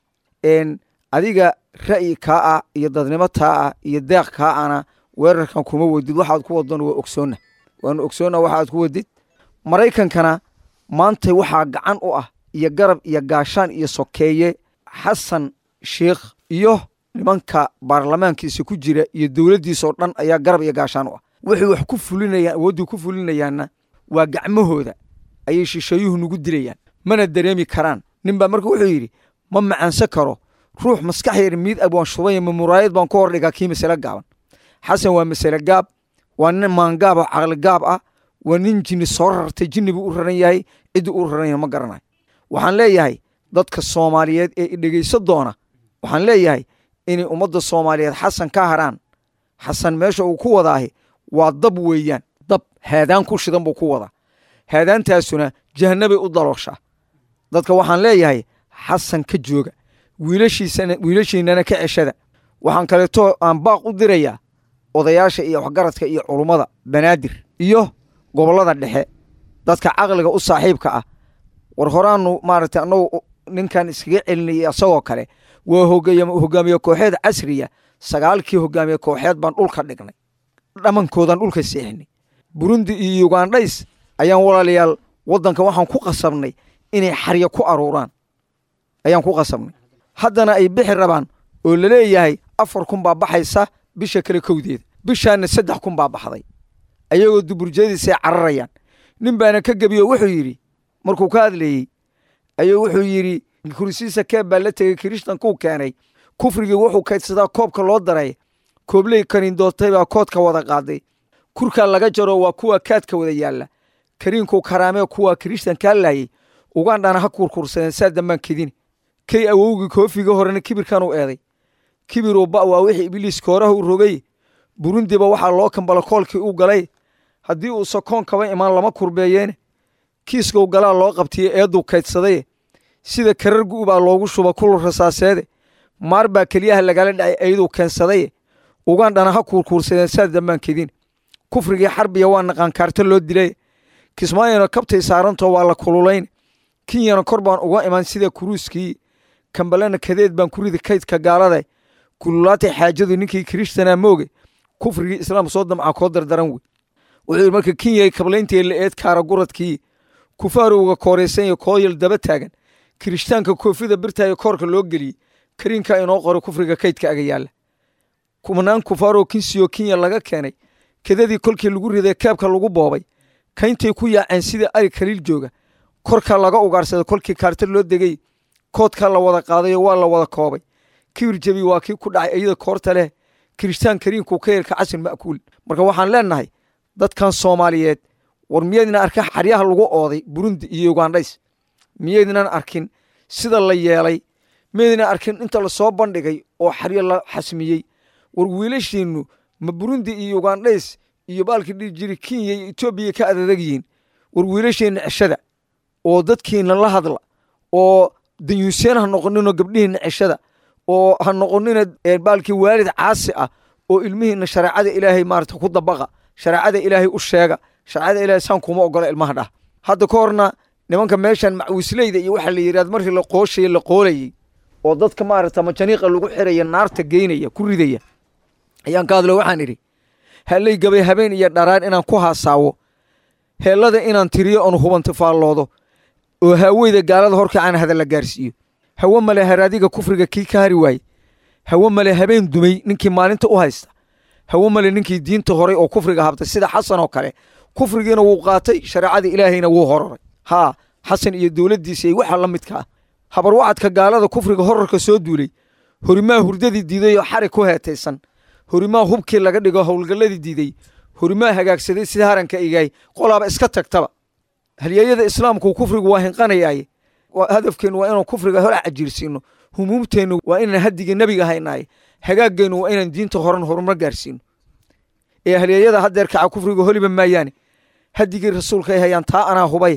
adiga ra'yi kaa ah iyo dadnimo taa ah iyo deeq kaa ana weerarkan kuma wadid waxaad ku wadona waa ogsoonna waanu ogsoonna waxaad ku wadid maraykankana maanta waxaa gacan u ah iyo garab iyo gaashaan iyo sokeeye xasan sheikh iyo nimanka baarlamaankiisa ku jira iyo dowladdiisa oo dhan ayaa garab iyo gaashaan u ah waxay wax ku fulinayaan awooddii ku fulinayaanna waa gacmahooda ayay shisheeyuhu nagu dilayaan mana dareemi karaan nin baa marka wuxuu yidhi ma macaansan karo ruux maskax yar miid ab waan shubaya ma muraayad baan ku hordhigaa kii masale gaaban xasan waa masale gaab waa nin maangaab oo caqli gaab ah waa nin jinni soo rartay jinni buu u raran yahay ciddii u raran yahay ma garanayo waxaan leeyahay dadka soomaaliyeed ee idhegeyso doona waxaan leeyahay inay ummadda soomaaliyeed xasan ka haraan xasan meesha uu ku wadaahi waa dab weeyaan dab haadaan ku shidan buu ku wadaa haadaantaasuna jahanabay u dalooshaa dadka waxaan leeyahay xasan ka jooga wiilashiisana wiilashiinana ka ceshada waxaan kaleeto aan baaq u dirayaa odayaasha iyo waxgaradka iyo culummada banaadir iyo gobollada dhexe dadka caqliga u saaxiibka ah war horaanu maaragtay annagu ninkan iskaga celinayay asagoo kale waa hogaamiye kooxeed casriya sagaalkii hogaamiye kooxeed baan dhulka dhignay dhammankoodan dhulka seexinay burundi iyo yugandhays ayaan walaalayaal waddanka waxaan ku qasabnay inay xaryo ku aruuraan ayaan ku qasabnay haddana ay bixi rabaan oo laleeyahay afar kun baa baxaysa bisha kale kowdeeda bishaana saddex kun baa baxday ayagoo duburjeediisay cararayaan nin baana ka gebiyo wuxuu yidhi markuu ka hadlayey ayuu wuxuu yidhi kursiisa keeb baa la tegey kirishtankuu keenay kufrigii wuxuu kaydsadaa koobka loo daray koobley kaniindootay baa koodka wada qaaday kurkaa laga jaro waa kuwa kaadka wada yaalla kariinkuu karaamee kuwa kirishtankaa laayey ugandhana ha kurkursadeen saa dambaan kedini kay awowgii koofiga horena kibirkan u eeday kibiruu ba waa wixii ibliiska horaha u rogay burundiba waxaa loo kambala koolkii u galay haddii uu sokoon kaba imaan lama kurbeeyeene kiiskau galaa loo qabtiye eedduu kaydsaday sida karargu baa loogu shuba kul rasaaseede maar baa keliyaha lagala dhacay ayaduu keensadaye ugandhana ha kuurkuursadeen saa dambaan kedin kufrigii xarbiya waa naqaankaarta loo dilay kismaayona kabtay saarantoo waa la kululayn kinyana kor baan uga iman sida kuruuskii kambalena kadeed baan ku ridi kaydka gaalada kululaatay xaajadu ninkii kirishtanaa mooge kufrigii islaam soo damca koo dardaran wey wuxuu marka kinyay kablayntii la eed kaara guradkii kufaarowga kooraysanya kooyal daba taagan kirishtaanka koofida birtaayo koorka loo geliyey kariinka inoo qoro kufriga kaydka aga yaalla kumanaan kufaaroo kinsiyo kinya laga keenay kadadii kolkii lagu riday keebka lagu boobay kayntay ku yaaceen sida ari kaliil jooga korka laga ugaarsaday kolkii kaarta loo degay koodka la wada qaadayo waa la wada koobay kibir jebi waa kii ku dhacay iyada koorta leh kirishtaan kariinku ka yeelka casin ma'kuul marka waxaan leenahay dadkan soomaaliyeed war miyaydnan arkin xaryaha lagu ooday burundi iyo ugandhays miyaydnan arkin sida la yeelay miyaydnan arkin inta lasoo bandhigay oo xaryo la xasmiyey war wiilashiinnu ma burundi iyo ugandhays iyo baalkii dhihi jiri kenya iyo etoobiya ka adadag yihiin war wiilasheenna ceshada oo dadkiina la hadla oo danyuuseen ha noqoninoo gabdhihiinna ceshada oo ha noqonina baalkii waalid caasi ah oo ilmihiinna shareecada ilaahay maarata ku dabaqa shareecada ilaahay u sheega shareecada ilaahay saan kuma ogola ilmaha dhah hadda ka horna nimanka meeshan macwisleyda iyo waxaa la yidhahda markii la qooshaye la qoolayey oo dadka maarata majaniiqa lagu xiraya naarta geynaya ku ridaya ayaan ka hadlo waxaan idhi hallay gabay habeen iyo dharaan inaan ku haasaawo heellada inaan tiriyo oon hubanti faalloodo oo haaweyda gaalada horkacaan hadalla gaarsiiyo hawe male haraadiga kufriga kii ka hari waaye hawe male habeen dumay ninkii maalinta u haysta hawe male ninkii diinta horay oo kufriga habtay sida xasan oo kale kufrigiina wuu qaatay shareecada ilaahayna wuu hororay haa xasan iyo dowladdiisa iyo waxa la midka ah habarwacadka gaalada kufriga horarka soo duulay horimaa hurdadii diiday oo xarig ku heetaysan horimaa hubkii laga dhigo howlgalladii diiday horimaa hagaagsaday sida haranka igaay qolaaba iska tagtaba halyeeyada islaamku kufrigu waa hinqanayaaye hadafkeennu waa inaan kufriga hor cajiirsiino humuumteennu waa inaan hadigii nebiga haynaaye hagaageennu waa inaan diinta horan horumar gaarsiino ee halyeeyada haddeer kaca kufriga holiba maayaane hadigii rasuulka ay hayaan taa anaa hubay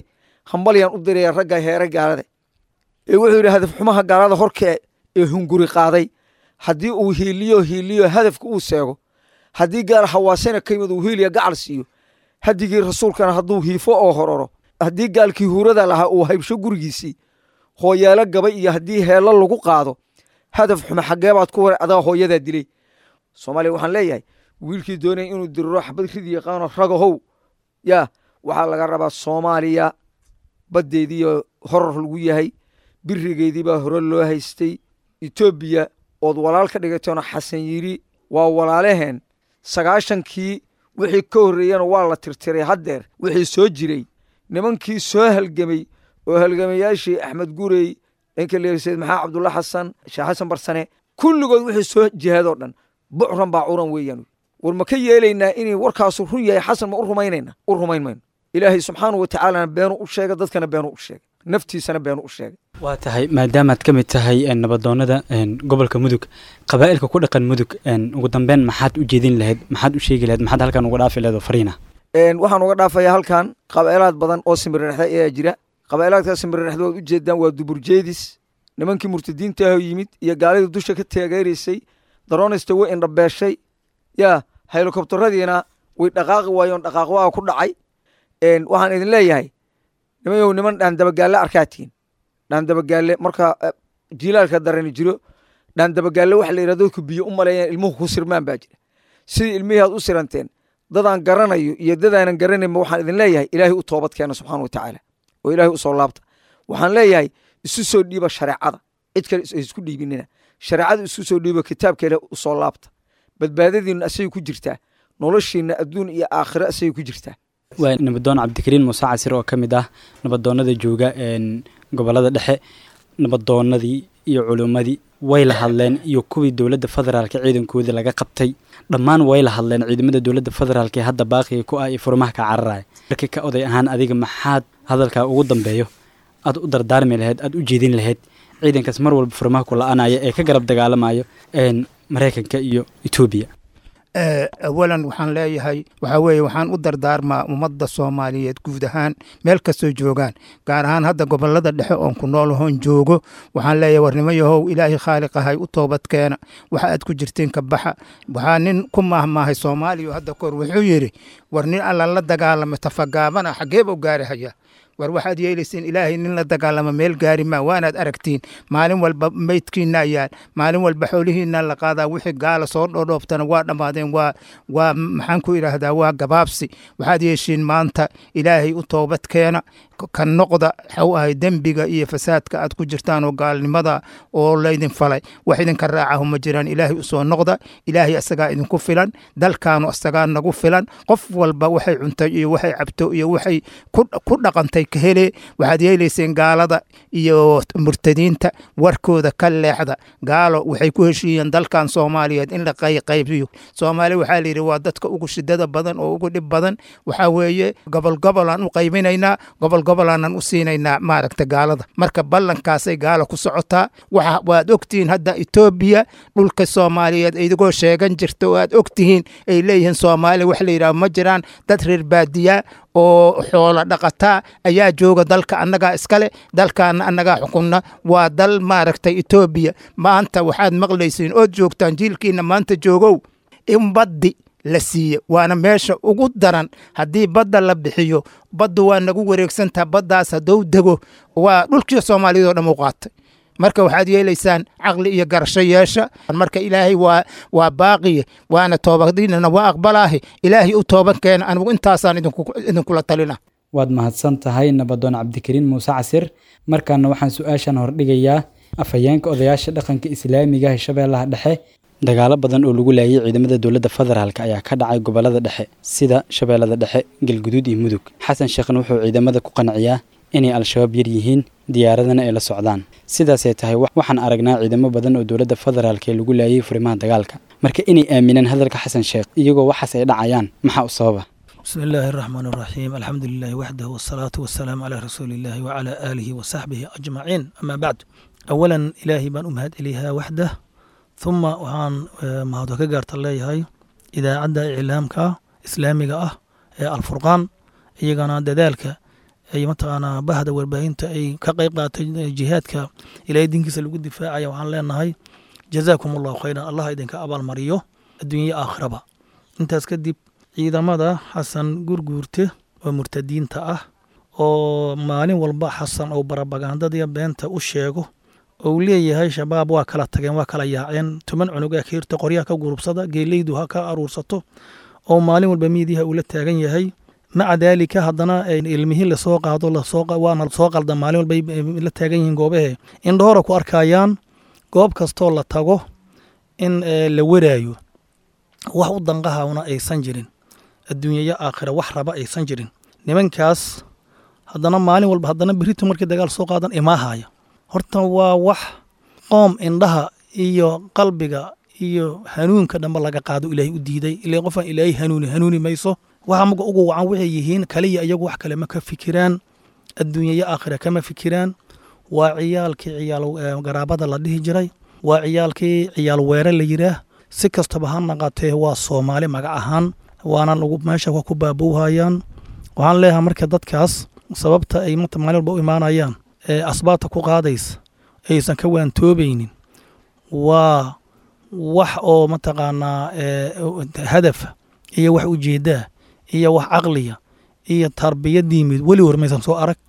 hambalyaan u diraya ragga heere gaalada ee wuxuu yidhi hadaf xumaha gaalada horkee ee hunguri qaaday haddii uu hiiliyo hiiliyo hadafka uu seego haddii gaal hawaasena ka yimid uu hiiliya gacal siiyo hadigii rasuulkana hadduu hiifo oo hororo haddii gaalkii huurada lahaa uu haybsho gurigiisii hooyaalo gaba iyo haddii heello lagu qaado hadaf xume xaggee baad ku waray adaa hooyadaa dilay soomaaliya waxaan leeyahay wiilkii doonaya inuu diriro xabad ridi yaqaano ragahow yaa waxaa laga rabaa soomaaliya baddeediiyo horor lagu yahay birigeedii baa hore loo haystay etoobiya ood walaal ka dhigateeno xasan yiri waa walaalaheen sagaashankii wixii ka horreeyana waa la tirtiray haddeer wixii soo jiray nimankii soo halgemay oo halgamayaashii axmed gurey ninka la sayid maxamed cabdulla xasan sheekh xasan barsane kulligood wixii soo jihaadoo dhan bucran baa curan weeyaan war ma ka yeelaynaa inay warkaasu run yahay xasan ma u rumaynayna u rumayn mayno ilaahay subxaanau watacaalana beenu u sheega dadkana beenu u sheegay naftiisana beenu u sheegay waa tahay maadaamaad ka mid tahay nabadoonada gobolka mudug qabaa'ilka ku dhaqan mudug ugu dambeyn maxaad u jeedin lahayd maxaad u sheegi lahayd maxaad halkan uga dhaafi lahayd oo fariina waxaan uga dhaafayaa halkan qaba'ilaad badan oo simbirrexda ayaa jira qaba'ilaadka simbirrexda waad u jeedaan waa duburjeedis nimankii murtadiinta ah yimid iyo gaalidii dusha ka taageeraysay daroonista way indhabeeshay yaa helikobtaradiina way dhaqaaqi waayoon dhaqaaqwaa ku dhacay waxaan idin leeyahay nimayow niman dhaandabagaalle arkaatiin dhaandabagaalle marka jilaalka darani jiro dhaandabagaalle waxa la yidhahdo dadku biyo u maleeyaan ilmuhu ku sirmaan baa jira sidii ilmihii aad u siranteen dadaan garanayo iyo dadaanan garanaynba waxaan idin leeyahay ilaahay u toobad keena subxaana wa tacaala oo ilaahay u soo laabta waxaan leeyahay isu soo dhiiba shareecada cid kale isku dhiibinina shareecada isu soo dhiiba kitaabka ilaah u soo laabta badbaadadiinna asagay ku jirtaa noloshiinna adduun iyo aakhiro asagay ku jirtaa waa nabadoon cabdikariin muuse casir oo ka mid ah nabadoonada jooga gobolada dhexe nabadoonadii iyo culummadii way la hadleen iyo kuwii dowladda federaalka ciidankoodii laga qabtay dhammaan way la hadleen ciidamada dowladda federaalk ee hadda baaqiga ku ah iyo furmaha ka cararaya markii ka oday ahaan adiga maxaad hadalkaa ugu dambeeyo aad u dardaarmi lahayd aad u jeedin lahayd ciidankaas mar walba furmaha ku la-anaya ee ka garab dagaalamayo maraykanka iyo etoobiya awalan waxaan leeyahay waxaa weeye waxaan u dardaarmaa ummadda soomaaliyeed guud ahaan meel kastoo joogaan gaar ahaan hadda gobolada dhexe oon ku nool ahoon joogo waxaan leeyahay warnimo yahow ilaahay khaaliqahay u toobadkeena waxa aad ku jirtiin ka baxa waxaa nin ku maahmaahay soomaaliya hadda kahor wuxuu yidhi war nin alla la dagaalama tafagaabana xageeba u gaari haya war waxaad yeelayseen ilaahay nin la dagaalama meel gaari maa waanaad aragtiin maalin walba meydkiina ayaan maalin walba xoolihiina la qaadaa wixii gaala soo dhodhooftana waa dhammaadeen waa waa maxaan ku idhaahdaa waa gabaabsi waxaad yeeshiin maanta ilaahay u toobad keena ka noqda waxau ahay dembiga iyo fasaadka aad ku jirtaan oo gaalnimada oo laydin falay wax idinka raacahu ma jiraan ilaahay usoo noqda ilaahay asagaa idinku filan dalkaanu asagaa nagu filan qof walba waxay cuntay iyo waxay cabto iyo waxay ku dhaqantay ka hele waxaad yeelayseen gaalada iyo murtadiinta warkooda ka leexda gaalo waxay ku heshiiyeen dalkan soomaaliyeed in la qayqaybiyo soomaaliya waxaa layidhi waa dadka ugu shidada badan oo ugu dhib badan waxaa weeye gobol gobolaan u qaybinaynaa gobol gobolaanan u siinaynaa maaragta gaalada marka ballankaasay gaala ku socotaa waxa waad ogtihiin hadda etoobiya dhulka soomaaliyeed idigoo sheegan jirta oo aad ogtihiin ay leeyihiin soomaaliya wax la yidhaha ma jiraan dad reer baadiyaa oo xoolo dhaqataa ayaa jooga dalka annagaa iskale dalkaana annagaa xukunna waa dal maaragtay etoobiya maanta waxaad maqlaysiin ood joogtaan jiilkiina maanta joogow in baddi la siiye waana meesha ugu daran haddii badda la bixiyo baddu waa nagu wareegsantaha baddaas haddou dego waa dhulkii soomaaliyad oo dham u qaatay marka waxaad yeelaysaan caqli iyo garasho yeesha marka ilaahay waa waa baaqiye waana toobadiinana waa aqbalaahi ilaahay u tooban keena anigu intaasaan idinkula talina waad mahadsan tahay nabadoon cabdikariin muuse casir markaana waxaan su-aashan hordhigayaa afhayeenka odayaasha dhaqanka islaamiga ee shabeellaha dhexe dagaalo badan oo lagu laayay ciidamada dowladda federaalk ayaa ka dhacay gobolada dhexe sida shabeellada dhexe galguduud iyo mudug xasan sheekhna wuxuu ciidamada ku qanciyaa inay al-shabaab yar yihiin diyaaradana ay la socdaan sidaasay tahay waxaan aragnaa ciidamo badan oo dowladda federaalk ee lagu laayay furimaha dagaalka marka inay aaminaan hadalka xasan sheekh iyagoo waxaas ay dhacayaan maxaa u sababa بسم الله الرحمن الرحيم الحمد لله وحده والصلاة والسلام على رسول الله وعلى آله وصحبه أجمعين أما بعد أولا إلهي بان أمهد إليها وحده ثم وحان مهدو كقارت الله هاي إذا عدى إعلامك إسلامك أه الفرقان إيقانا دذلك ay mataqaanaa bahda warbaahinta ay ka qayb qaatay jihaadka ilaahay dinkiisa lagu difaacaya waxaan leenahay jazaakum allahu khayran allah idinka abaalmariyo adduunya aakhiraba intaas kadib ciidamada xasan gurguurte oo murtadiinta ah oo maalin walba xasan oo barabagandadiya beenta u sheego ou leeyahay shabaab waa kala tageen waa kala yaaceen toban cunug ee kiirta qoryaha ka gurubsada geeleydu ha ka aruursato oo maalin walba miidiyaha uu la taagan yahay maca daalika haddana ilmihii lasoo qaado waana soo qalda maalin walba la taagan yihiin goobahe indhohora ku arkayaan goob kastoo la tago in la waraayo wax u danqahawna aysan jirin adduunyaya aakhira wax raba aysan jirin nimankaas haddana maalin walba haddana berito markii dagaal soo qaadan imaahaya horta waa wax qoom indhaha iyo qalbiga iyo hanuunka dhanba laga qaado ilaahay u diiday ilaa qofaan ilaahay hanuuni hanuuni mayso waxa maga ugu wacan waxay yihiin kaliya iyagu wax kale ma ka fikiraan adduunyaya aakhira kama fikiraan waa ciyaalkii ciyaal garaabada la dhihi jiray waa ciyaalkii ciyaal weere la yidhaah si kastaba ha naqatee waa soomaali magac ahaan waana lagu meesha ku baabowhayaan waxaan leeyahay marka dadkaas sababta ay maalin walba u imaanayaan ee asbaabta ku qaadaysa aysan ka waantoobaynin waa wax oo mataqaanaa hadafa iyo wax ujeedaa iyo wax caqliya iyo tarbiyad diimid weli hor maysan soo arag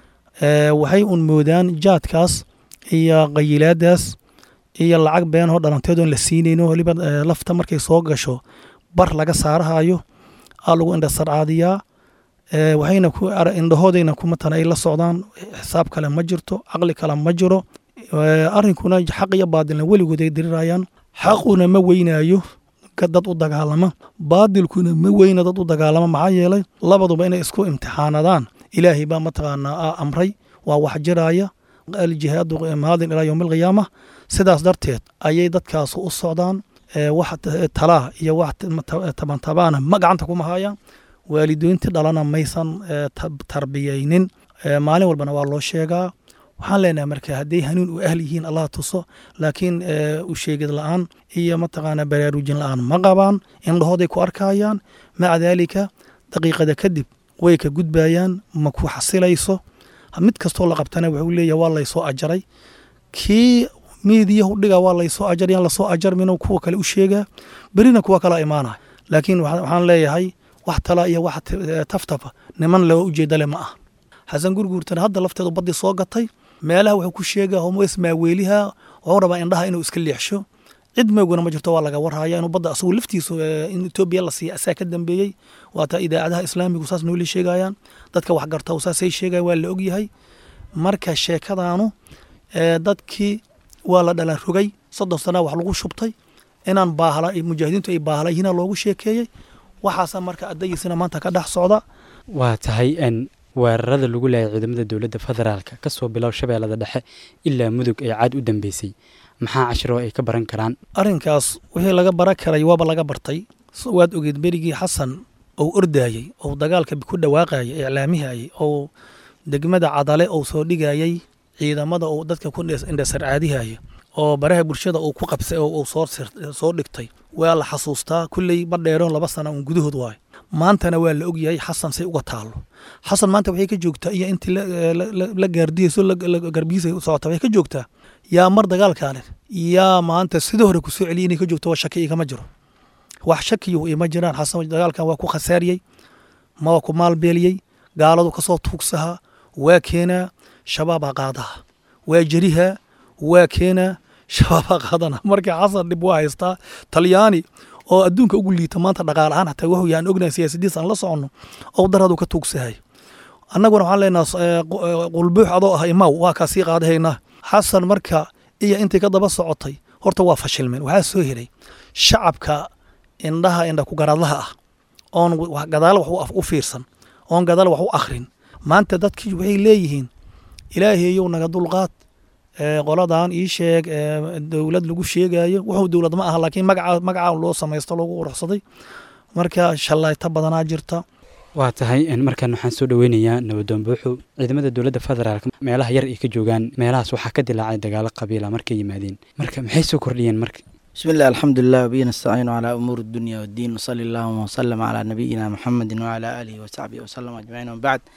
waxay un moodaan jaadkaas iyo qayilaadaas iyo lacag beenoo dhalanteedoon la siinayno waliba lafta markay soo gasho bar laga saarahayo aa lagu indhasarcaadiyaa waxayna ku indhahoodayna kumatana ay la socdaan xisaab kale ma jirto caqli kale ma jiro arrinkuna xaq iyo baadilna weligood ay dirirayaan xaquna ma weynaayo dad u dagaalama baadilkuna ma weyna dad u dagaalama maxaa yeelay labaduba inay isku imtixaanadaan ilaahay baa mataqaanaa amray waa wax jiraya aljihaadu maadin ilaa yowmi alqiyaama sidaas darteed ayay dadkaas u socdaan wax talaa iyo wax tabantabaana ma gacanta kuma hayaan waalidoynti dhalana maysan tarbiyaynin maalin walbana waa loo sheegaa waxaan leenahay marka hadday hanuun u ahl yihiin allah tuso laakiin u sheegid la-aan iyo mataqaana baraarujin la-aan ma qabaan indhahooday ku arkayaan maca daalika daqiiqada kadib way ka gudbayaan ma ku xasilayso mid kastoo la qabtana wuxuu leeyahay waa laysoo ajaray kii miidiyahu dhiga waa laysoo ajaryaan lasoo ajarmin kuwa kale u sheegaa berina kuwa kala imaanaya laakiin waxaan leeyahay wax tala iyo wax taftafa niman loo ujeedale ma ah xasan gurguurtana hadda lafteedu baddii soo gatay meelaha wuxuu ku sheegaa homoys maaweeliha wuxuu rabaa indhaha inuu iska leexsho cid meeguna ma jirto waa laga warhaya inuu badda asagu laftiisu in etoobiya la siiya asaa ka dambeeyey waata idaacadaha islaamigu saas nooli sheegayaan dadka wax garta saasay sheegayan waa la ogyahay marka sheekadaanu dadkii waa la dhalan rogay soddon sanaa wax lagu shubtay inaan baahla mujaahidiintu ay baahla yihiina loogu sheekeeyey waxaasa marka adayiisina maanta ka dhex socda waa tahay weerarada lagu leeyahay ciidamada dowladda federaalka kasoo bilow shabeellada dhexe ilaa mudug ee caad u dambeysay maxaa cashiro ay ka baran karaan arrinkaas wixii laga baran karay waaba laga bartay waad ogeed berigii xasan ou ordayey ou dagaalka ku dhawaaqayay iclaamihayay ou degmada cadale ou soo dhigayay ciidamada ou dadka ku indhasarcaadihaya oo baraha bulshada uu ku qabsay oo uu soo dhigtay waa la xasuustaa kulley ma dheeroon laba sana uun gudahood waayo maantana waa la ogyahay xasan say uga taalo xasan maanta waxay ka joogtaa iyo intii la gaardiyeyso garbihiisa socota waxay ka joogtaa yaa mar dagaalkaale yaa maanta sidii hore kusoo celiyay inay ka joogto waa shaki igama jiro wax shakiyu ima jiraan xasan dagaalkan waa ku khasaariyey ma waa ku maalbeeliyey gaaladu kasoo tuugsahaa waa keenaa shabaabaa qaadaha waa jeriha waa keenaa shabaabaa qaadana marka xasan dhib waa haystaa talyaani oo adduunka ugu liita maanta dhaqaal ahaan xataa wuxuu yahan ognahay siyaasadiis aan la soconno oo daradu ka tuugsahay annaguna waxaan leenaha qulbuux adoo ah imaw waa kaa sii qaadahaynaa xasan marka iyo intii ka daba socotay horta waa fashilmeen waxaa soo helay shacabka indhaha indha ku garaadlaha ah oon gadaal wax u fiirsan oon gadaal wax u akhrin maanta dadkii waxay leeyihiin ilaahayow naga dulqaad qoladan ii sheeg dowlad lagu sheegayo wuxuu dowlad ma aha laakiin magaca magacaa loo samaysto loogu quruxsaday marka shalayta badanaa jirta waa tahay markan waxaan soo dhoweynayaa nabadoon buuxu ciidamada dowladda federaalk meelaha yar ay ka joogaan meelahaas waxaa ka dilaacay dagaalo qabiila markay yimaadeen marka maxay soo kordhiyeen marka بسم الله الحمد لله وبه نستعين على أمور الدنيا والدين وصلى اللهم وسلم على نبينا محمد وعلى آله وصحبه وسلم أجمعين وبعد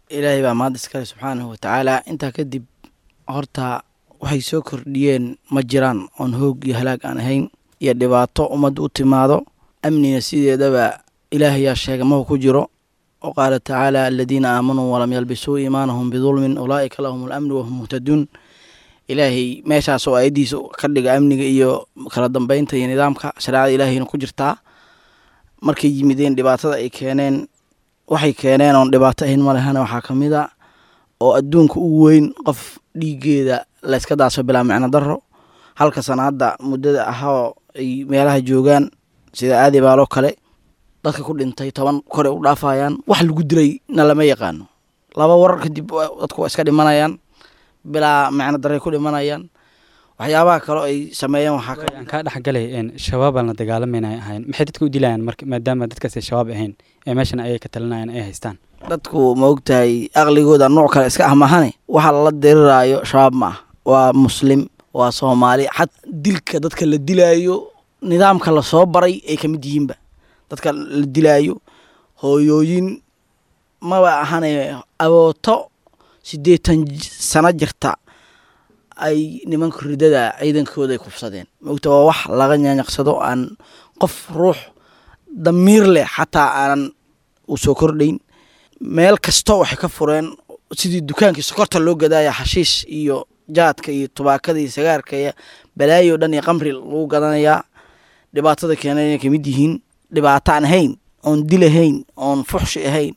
ilaahay baa maad iskale subxaanahu watacaala intaa kadib horta waxay soo kordhiyeen ma jiraan oon hoog iyo halaag aan ahayn iyo dhibaato ummadda u timaado amniga sideedaba ilaahayaa sheega mahu ku jiro oo qaala tacaala aladiina aamanuu walam yalbisuu iimaanahum bidulmin ulaa'ika lahum alamnu wahum muhtaduun ilaahay meeshaas oo ayaddiisa ka dhiga amniga iyo kala dambeynta iyo nidaamka shareecada ilaahayna ku jirtaa markay yimideen dhibaatada ay keeneen waxay keeneen oon dhibaato ahayn malehana waxaa ka mid a oo adduunka u weyn qof dhiiggeeda layska daaso bilaa micno daro halka sana hadda muddada ahoo ay meelaha joogaan sida aadi baaloo kale dadka ku dhintay toban kore u dhaafayaan wax lagu dilay na lama yaqaano laba warar kadib dadku waa iska dhimanayaan bilaa micno daray ku dhimanayaan waxyaabaha kale ay sameeyeen waxaa ka aan kaa dhexgalay shabaabaan la dagaalamayna ahayn maxay dadka u dilayaan marka maadaama dadkaas ay shabaab ahayn ee meeshan ayay ka talinayaan ay haystaan dadku ma ogtahay aqligooda nooc kale iska ah mahane waxa lala diriraayo shabaab ma ah waa muslim waa soomaali xat dilka dadka la dilaayo nidaamka lasoo baray ay ka mid yihiinba dadka la dilaayo hooyooyin maba ahane abooto siddeetan sano jirta ay nimanka ridada ciidankooda ay kufsadeen maogta waa wax laga nyanyaqsado aan qof ruux damiir leh xataa aanan u soo kordhayn meel kasta waxay ka fureen sidii dukaankii sokorta loo gadaaya xashiish iyo jaadka iyo tubaakada iyo sagaarka iyo balaayo dhan iyo qamri lagu gadanayaa dhibaatada keenay ka mid yihiin dhibaato aan ahayn oon dil ahayn oon fuxshi ahayn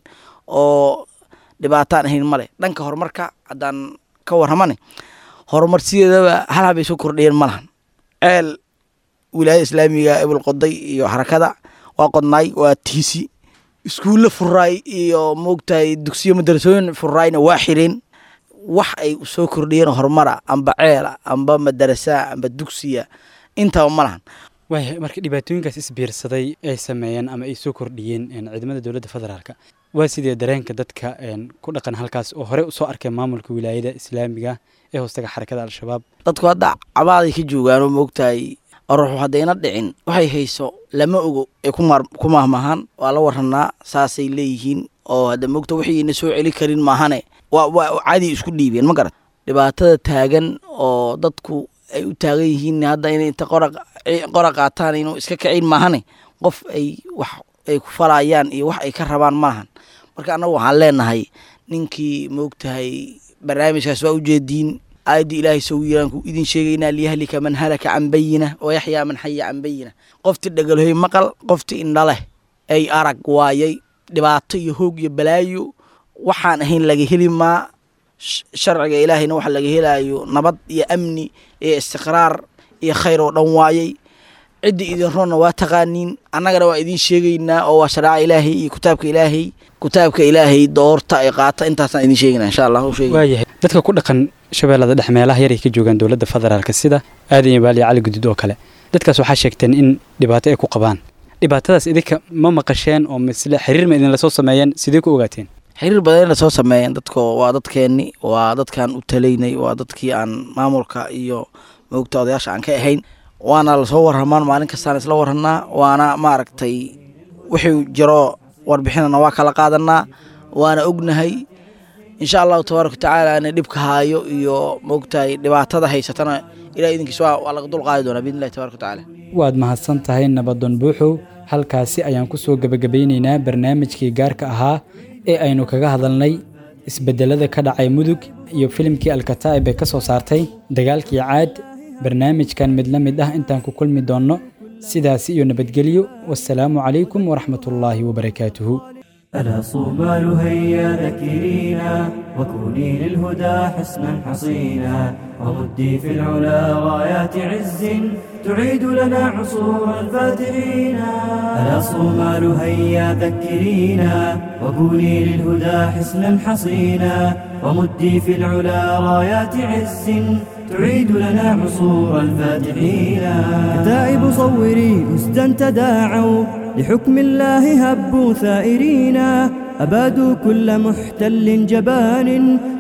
oo dhibaato aan ahayn male dhanka horumarka haddaan ka warramane horumar sideedaba hal habay soo kordhiyeen ma lahan ceel wilaayada islaamiga ebel qoday iyo xarakada waa qodnaay waa tiisi iskuulle furaay iyo moogtahay dugsiyo madarasooyin furaayna waa xireen wax ay soo kordhiyeen horumara amba ceela amba madarasa amba dugsiya intaba ma lahan waaya marka dhibaatooyinkaas isbiirsaday ay sameeyeen ama ay soo kordhiyeen ciidamada dowladda federaalka waa sidee dareenka dadka ku dhaqan halkaas oo horey usoo arkay maamulka wilaayada islaamiga ee hoostaga xarakada al-shabaab dadku hadda cabaaday ka joogaanoo moogtahay ruuxu haddayna dhicin waxay hayso lama ogo ee ku mahmahaan waa la waranaa saasay leeyihiin oo hadda moogta wixiina soo celi karin maahane waa cadi isku dhiibeen ma garat dhibaatada taagan oo dadku ay u taagan yihiin hadda inay inta qora qaataan inuu iska kicin maahane qof ay wax ay ku falayaan iyo wax ay ka rabaan malahan marka annagu waxaan leenahay ninkii moogtahay barnaamijkaas waa ujeediin aayaddii ilaahay sow yiraan ku idin sheegaynaa liyahlika man halaka can bayina wayaxyaa man xaya can bayina qoftii dhagalhoy maqal qoftii indha leh ay arag waayay dhibaato iyo hoog iyo balaayo waxaan ahayn laga heli maa sharciga ilaahayna waxa laga helaayo nabad iyo amni iyo istiqraar iyo khayr oo dhan waayay ciddii idin roonna waa taqaaniin annagana waa idiin sheegaynaa oo waa shareeca ilaahay iyo kitaabka ilaahay kitaabka ilaahay doorta ay qaata intaasaan idiin sheegaynaa insha allah waayahay dadka ku dhaqan shabeellada dhex meelaha yar ay ka joogaan dowladda federaalka sida aadan iyo baali cali gudud oo kale dadkaas waxaa sheegteen in dhibaato ay ku qabaan dhibaatadaas idinka ma maqasheen oo misle xiriir ma idinla soo sameeyeen sidee ku ogaateen xiriir badan in lasoo sameeyeen dadko waa dadkeenni waa dadkaan u talaynay waa dadkii aan maamulka iyo moogta odayaasha aan ka ahayn waana lasoo warramaan maalin kastaan isla warranaa waana maaragtay wixii jiro warbixinana waa kala qaadanaa waana ognahay insha allahu tabaaraka watacaala ina dhibka haayo iyo moogtahay dhibaatada haysatana ilaah idinkiis waa laga dul qaadi doonaa biidni illahi tabaraka watacaala waad mahadsan tahay nabadoon buuxow halkaasi ayaan ku soo gebagabeynaynaa barnaamijkii gaarka ahaa ee aynu kaga hadalnay isbedelada ka dhacay mudug iyo filimkii alkataa'ib ee ka soo saartay dagaalkii caad barnaamijkan mid la mid ah intaan ku kulmi doonno sidaasi iyo nabadgelyo wasalaamu calaykum waraxmatullaahi wabarakaatuhu ألا صومال هيا ذكرينا وكوني للهدى حسنا حصينا ومدي في العلا غايات عز تعيد لنا عصور الفاتحين ألا صومال هيا ذكرينا وكوني للهدى حسنا حصينا ومدي في العلا غايات عز تعيد لنا عصور الفاتحين كتائب صوري أسدا تداعوا لحكم الله هبوا ثائرين أبادوا كل محتل جبان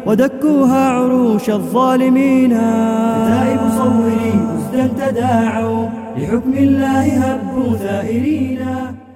ودكوها عروش الظالمين كتائب صوري أسدا تداعوا لحكم الله هبوا ثائرين